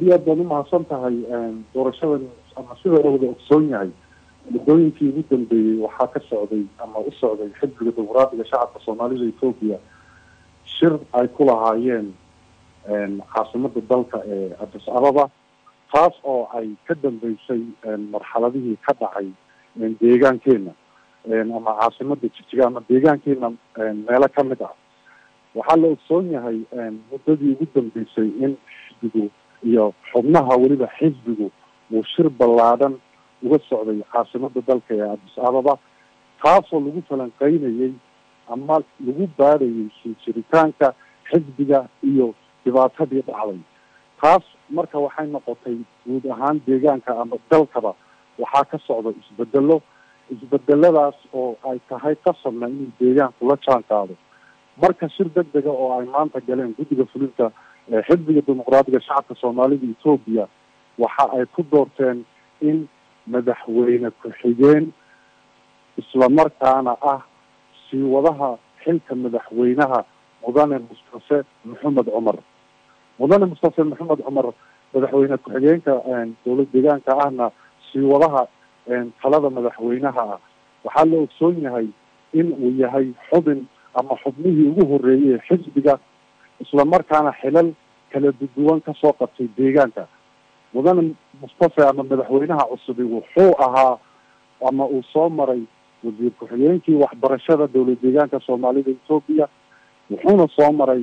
iyo aad baad umahadsan tahay doorashadan ama sida la wada ogsoon yahay muddooyinkii ugu dambeeyey waxaa ka socday ama u socday xisbiga dimuqraadiga shacabka soomaalida etoobiya shir ay ku lahaayeen caasimada dalka ee addis ababa taas oo ay ka dambeysay marxaladihii ka dhacay deegaankeena ama caasimada jijiga ama deegaankeena meelo kamid ah waxaa la ogsoon yahay muddadii ugu dambeysay in xisbigu iyo xubnaha weliba xisbigu uu shir ballaadhan uga socday caasimada dalka ee addis ababa taasoo lagu falanqeynayay ama lagu baadhayay sii jiritaanka xisbiga iyo dhibaatadii dhacday taas marka waxay noqotay guud ahaan deegaanka ama dalkaba waxaa ka socda isbedelo isbedeladaas oo ay tahay qasadna inuu deegaanku la jaan qaado marka shir deg dega oo ay maanta galeen guddiga fulinta xisbiga dimuqraadiga shacabka soomaalida etoobiya waxa ay ku doorteen in madaxweyne ku-xigeen islamarkaana ah sii wadaha xilka madaxweynaha mudane mustafe maxamed cumar mudane mustafe maxamed cumar madaxweyne ku-xigeenka dowlad deegaanka ahna sii wadaha talada madaxweynaha ah waxaa la ogsoon yahay in uu yahay xubin ama xubnihii ugu horeeyey xisbiga islamarkaana xilal kala duduwan kasoo qabtay deegaanka mudane mustafe ama madaxweynaha cusubi wuxuu ahaa ama uu soo maray wasiir ku-xigeenkii waxbarashada dowlad deegaanka soomaalida etoobiya wuxuuna soo maray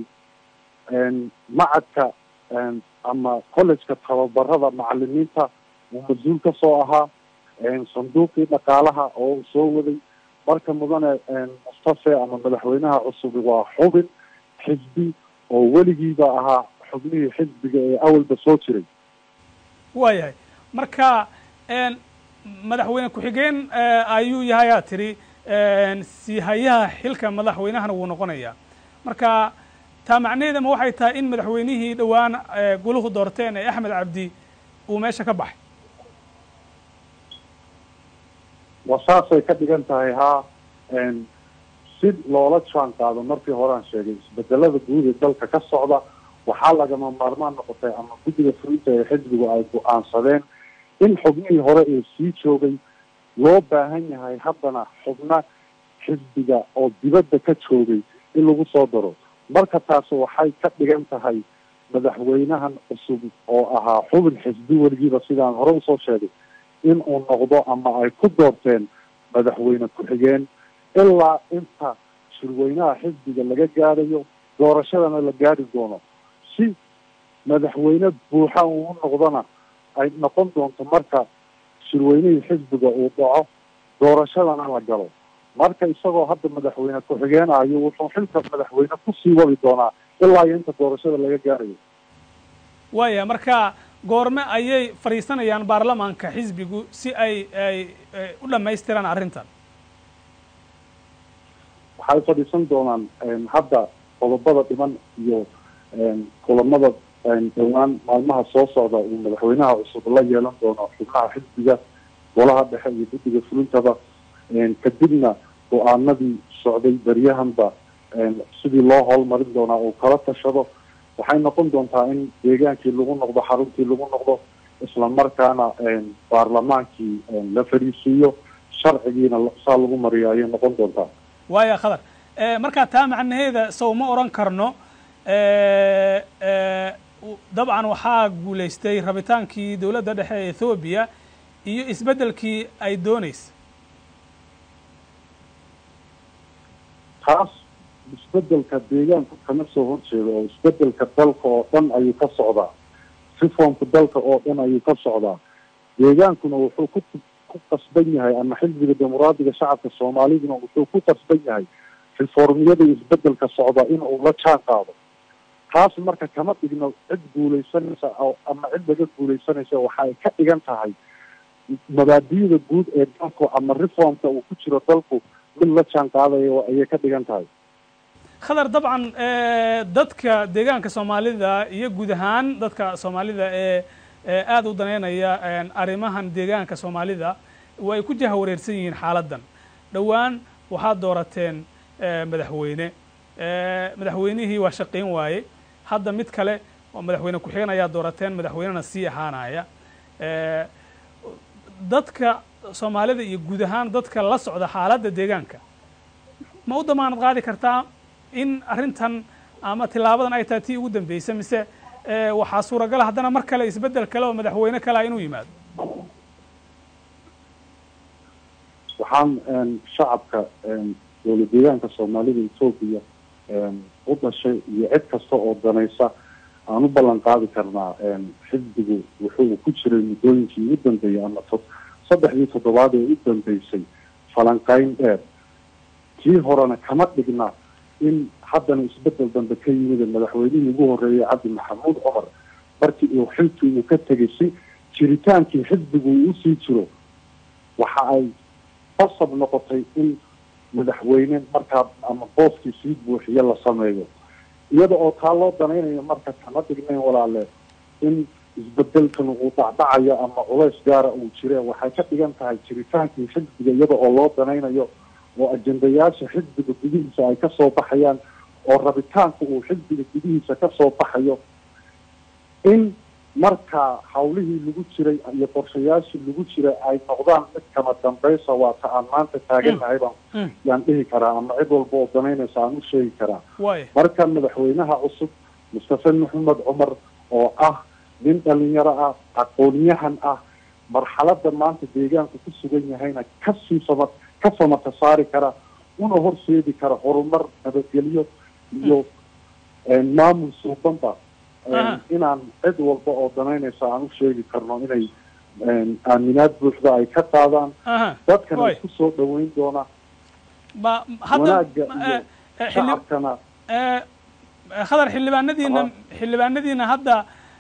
macadka ama collejka tababarada macalimiinta uu mas-uul kasoo ahaa sanduuqii dhaqaalaha oo uu soo waday marka mudane mustafe ama madaxweynaha cusubi waa xubin xisbi oo weligiiba ahaa xubnihii xisbiga ee awalba soo jiray waayahay marka madaxweyne ku-xigeen ayuu yahay aa tiri si hayaha xilka madaxweynahana wuu noqonayaa marka taa macnaheeda ma waxay tahay in madaxweynihii dhowaan guluhu doorteen ee axmed cabdi uu meesha ka baxay waa saasay ka dhigan tahay haa si loola jaan qaado markii horean sheegay isbedelada guud ee dalka ka socda waxaa lagama maarmaan noqotay ama guddiga fulinta ee xisbigu ay go-aansadeen in xubnihii hore ee sii joogay loo baahan yahay haddana xubna xisbiga oo dibadda ka joogay in lagu soo daro marka taasi waxay ka dhigan tahay madaxweynahan cusub oo ahaa xubin xisbi weligiiba sidaan hore usoo sheegay in uu noqdo ama ay ku doorteen madaxweyne ku-xigeen ilaa inta shirweynaha xisbiga laga gaadhayo doorashadana la gaadhi doono si madaxweyne buuxa uu noqdona ay noqon doonto marka shirweynihii xisbiga uu dhaco doorashadana la galo marka isagoo hadda madaxweyne ku-xigeen ayo wuxuu xilka madaxweyne kusii wadi doonaa ilaa iyo inta doorashada laga gaarayo waaya marka goorme ayay fadhiisanayaan baarlamaanka xisbigu si ay ay u dhamaystiraan arrintan waxay fadhiisan doonaan hadda qodobada dhiman iyo kulamada dhowaan maalmaha soo socda uu madaxweynaha cusub la yeelan doono xubnaha xisbiga golaha dhexe iyo guddiga fulintaba kadibna go-aanadii socday beryahanba sidii loo howlmarin doonaa uu kala tashado waxay noqon doontaa in deegaankii lagu noqdo xaruntii lagu noqdo islamarkaana baarlamaankii la fariisiiyo sharcigiina saa lagu mariyo ayay noqon doontaa waaya khadar markaa taa macnaheeda sow ma odhan karno dabcan waxaa guulaystay rabitaankii dowladda dhexe ee ethoobiya iyo isbeddelkii ay doonaysa taas isbedelka deegaanku kama soo horjeedo oo isbedelka dalka oo dhan ayuu ka socdaa reformka dalka oo dhan ayuu ka socdaa deegaankuna wuxuu ku ku qasban yahay ama xisbiga dimuqraadiga shacabka soomaaliduna wuxuu ku qasban yahay reformiyada isbedelka socda in uu la jaan qaado taas marka kama dhigno cid guulaysanaysa ama cid laga guulaysanaysa waxa ay ka dhigan tahay mabaadi'da guud ee dalku ama reformka uu ku jiro dalku mid la jaan qaadayo ayay ka dhigan tahay khadar dabcan dadka deegaanka soomaalida iyo guud ahaan dadka soomaalida ee aada u daneynaya arrimahan deegaanka soomaalida way ku jaha wareersan yihiin xaaladdan dhowaan waxaad doorateen madaxweyne madaxweynihii waa shaqayn waaye hadda mid kale oo madaxweyne ku-xigeen ayaa doorateen madaxweynena sii ahaanaya dadka soomaalida iyo guud ahaan dadka la socda xaaladda deegaanka ma u damaanad qaadi kartaa in arrintan ama tilaabadan ay tahay tii ugu dambeysay mise waxaa suuragala haddana mar kale isbeddel kale oo madaxweyne kalea inuu yimaado waxaan shacabka dowlad deegaanka soomaalida etoobiya u dhashay iyo cid kasta oo danaysa aan u ballan qaadi karnaa xisbigu wuxuu ku jiray muddooyinkii ugu dambeeyey ama saddexdii toddobaad ee u dambeysay falanqayn dheer kii horena kama dhigna in haddana isbedel dambe ka yimid madaxweynihii ugu horreeyay cabdi maxamuud cumar markii uu xilkii uu ka tegay si jiritaankii xisbigu uu usii jiro waxa ay qasab noqotay in madaxweyne markaa ama booskii sii buuxiyo la sameeyo iyada oo taa loo danaynayo marka kama dhignayn walaale in isbedelkan uu dhacdhacayo ama culays gaara uu jire waxay ka dhigan tahay jiritaankii xisbiga iyada oo loo danaynayo oo ajendayaasha xisbiga gudihiisa ay kasoo baxayaan oo rabitaanka uu xisbiga gudihiisa kasoo baxayo in markaa hawlihii lagu jiray iyo qorshayaashii lagu jiray ay noqdaan mid kama dambaysa waa ta aan maanta taaganahay baan yaan dhihi karaa ama cid walba oo danaynaysa aan u sheegi karaa marka madaxweynaha cusub mustafe maxamed cumar oo ah nin dhalinyaro ah aqoonyahan ah marxalada maanta deegaanku ku sugan yahayna kasii sama ka samata saari kara una horseedi kara horumar nabadgelyo iyo maamul suubanba inaan cid walba oo danaynaysa aan u sheegi karno inay aaminaad buuxda ay ka qaadaan dadkana isku soo dhaweyn doona wanaaga iyo shacabkana khadar xildhibaanadiina xildhibaanadiina hadda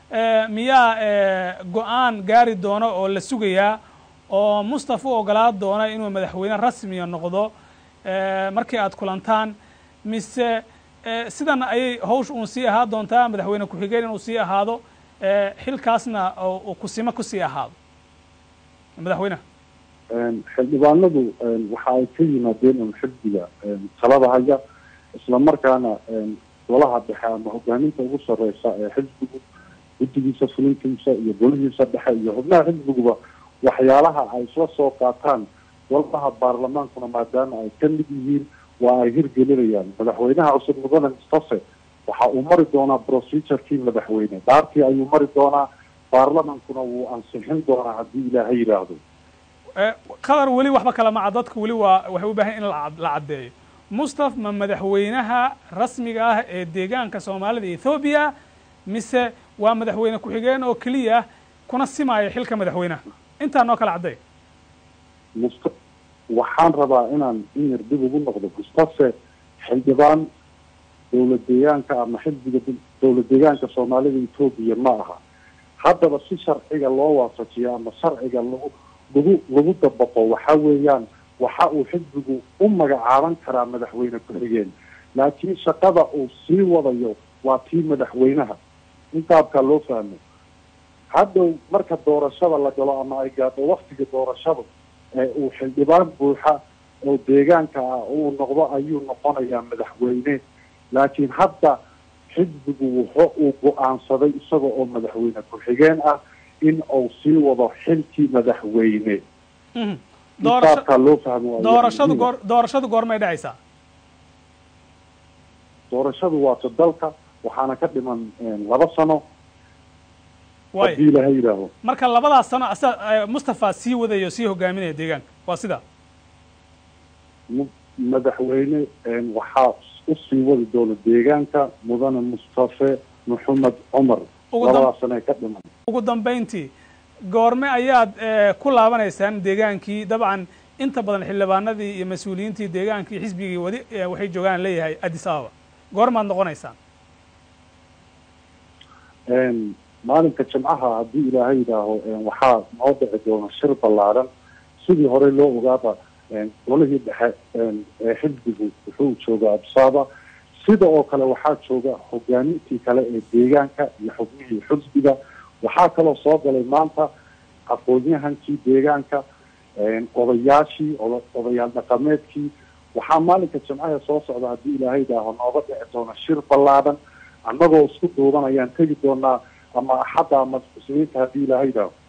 miyaa go-aan gaari doono oo la sugayaa oo mustafa u ogolaa doona inuu madaxweyne rasmiya noqdo markii aad kulantaan mise sidan ayay hawsh uun sii ahaa doontaa madaxweyne ku-xigeen inuu sii ahaado xilkaasna uu kusimo kusii ahaado madaxweyneha xildhibaanadu waxa ay ka yimaadeen un xisbiga talada haya isla markaana golaha dhexe ama hogaaminta ugu sareysa ee xisbigu guddigiisa fulintiisa iyo golihiisa dhexe iyo xubnaha xisbiguba waxyaalaha ay isla soo qaataan golaha baarlamaankuna maadaama ay ka mid yihiin waa ay hirgelinayaan madaxweynaha cusub mudane mustafe waxa uu mari doonaa procedurekii madaxweyne dhaartii ayuu mari doonaa baarlamankuna wuu ansixin doonaa haddii ilaahay yidhaahdo qadar weli waxba kala maca dadku weli waa waxay u baahan in la caddeeyo mustaf ma madaxweynaha rasmiga ah ee deegaanka soomaalida ethoobiya mise waa madaxweyne ku-xigeen oo keliya kuna simaya xilka madaxweynaha intaa noo kala cadday must waxaan rabaa inaan in yar dib ugu noqdo mustafe xildhibaan dowlad deegaanka ama xisbiga dowlad deegaanka soomaalida etoobiya ma aha haddaba si sharciga loo waafajiyo ama sharciga lagu lagu lagu dabaqo waxa weeyaan waxa uu xisbigu u magacaaban karaa madaxweyne ku-xigeen laakiin shaqada uu sii wadayo waa tii madaxweynaha in qaabkaa loo fahmo haddow marka doorashada la galo ama ay gaadho waktiga doorashada ee uu xildhibaan buuxa oo deegaanka ah uu noqdo ayuu noqonayaa madaxweyne laakiin hadda xisbigu wuxu uu go-aansaday isaga oo madaxweyne ku-xigeen ah in uu sii wado xilkii madaxweyne qaabkaa loo fahmo doorashadu goor doorashadu goormay dhacaysaa doorashadu waata dalka waxaana ka dhiman laba sano haddii ilaha yidhaaho marka labadaas sano asa mustafa sii wadayo sii hogaaminaya deegaanka waa sida madaxweyne waxaa usii wadi doona deegaanka mudane mustafe maxamed cumar labadaas sano ee ka dhiman ugu dambayntii goorme ayaad ku laabanaysaan deegaankii dabcan inta badan xildhibaanadii iyo mas-uuliyiintii deegaankii xisbigii wadi waxay joogaan leeyahay addis ababa goormaad noqonaysaan maalinka jimcaha haddii ilaahay yidhaaho waxaa noo dhici doona shir ballaaran sidii hore loo ogaaba golihii dhexe ee xisbigu wuxuu jooga absaaba sida oo kale waxaa jooga hogaamintii kale ee deegaanka iyo xubnihii xisbiga waxaa kaloo soo galay maanta aqoon-yahankii deegaanka odayaashii odayaal dhaqameedkii waxaa maalinka jimcaha soo socda haddii ilaahay yidhaaho nooga dhici doona shir ballaadan annagoo isku duuban ayaan tegi doonaa ama axadda ama muslimiinta haddii ilaahayda